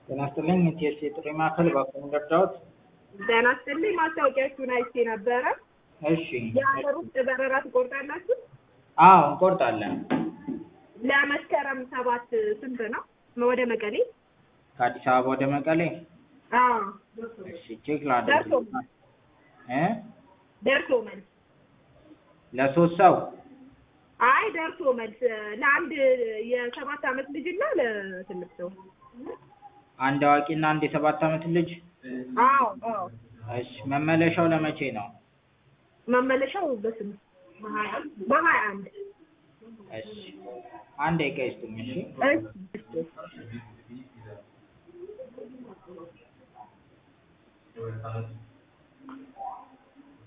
ጤና ይስጥልኝ የቲኤስሲ የጥሪ ማዕከል እባክዎ ረዳዎት? ጤና ይስጥልኝ ማስታወቂያችሁን አይቼ ነበረ። እሺ የሀገር ውስጥ በረራ ትቆርጣላችሁ? አዎ እንቆርጣለን። ለመስከረም ሰባት ስንት ነው? ወደ መቀሌ? ከአዲስ አበባ ወደ መቀሌ? አዎ እሺ ቼክ ላድርግ። ደርሶ እ ደርሶ መልስ። ለሶስት ሰው አይ ደርሶ መልስ ለአንድ የሰባት ዓመት ልጅና ለትልቅ ሰው። አንድ አዋቂና አንድ የሰባት ዓመት ልጅ? አዎ አዎ እሺ መመለሻው ለመቼ ነው? መመለሻው በስንት? በሀያ አንድ እሺ አንድ ደቂቃ ይስጡኝ እሺ። እሺ